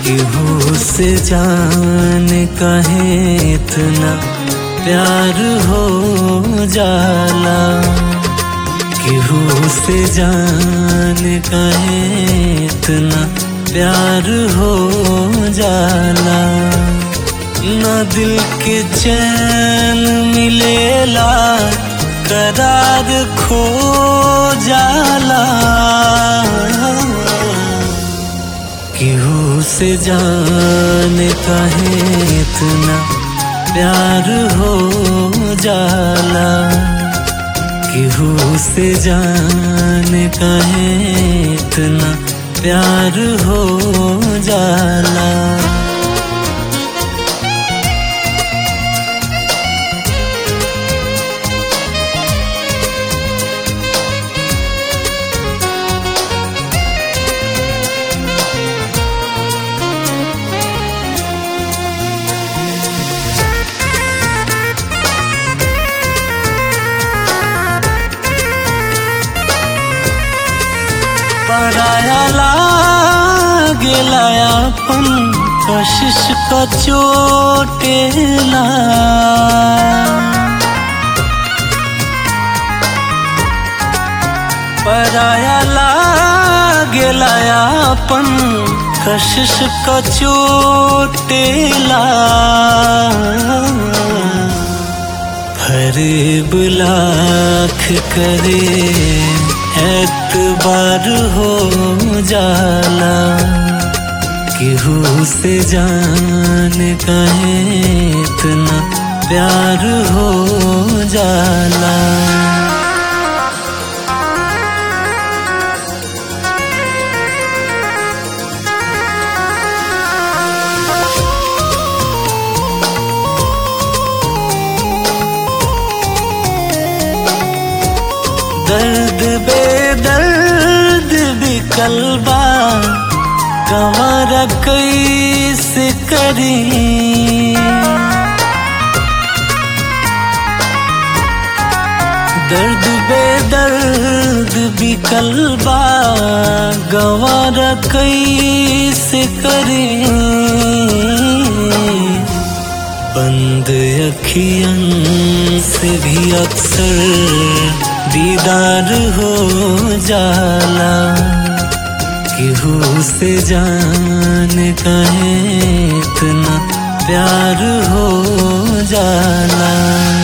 केहू से जान कहे इतना प्यार हो जाला केहू से जान कहे इतना प्यार हो जाला न दिल के चैन मिलेला करार खो जाला केहू से जान कहे इतना प्यार हो जाला केहू से जान कहे इतना प्यार हो जाला पराया लागेला अपन कशिश का चोटेला पराया लागेला अपन कशिश का चोटेला फरेब लाख करे एतबार हो जाला केहू से जान कहे इतना प्यार हो जाला दर्द बेदर्द भी कलबा कमर कैसे करी दर्द बेदर्द भी कलबा गवार कैसे करी बंद अखियन से भी अक्सर दीदार हो जाला केहू से जान कहे इतना प्यार हो जाला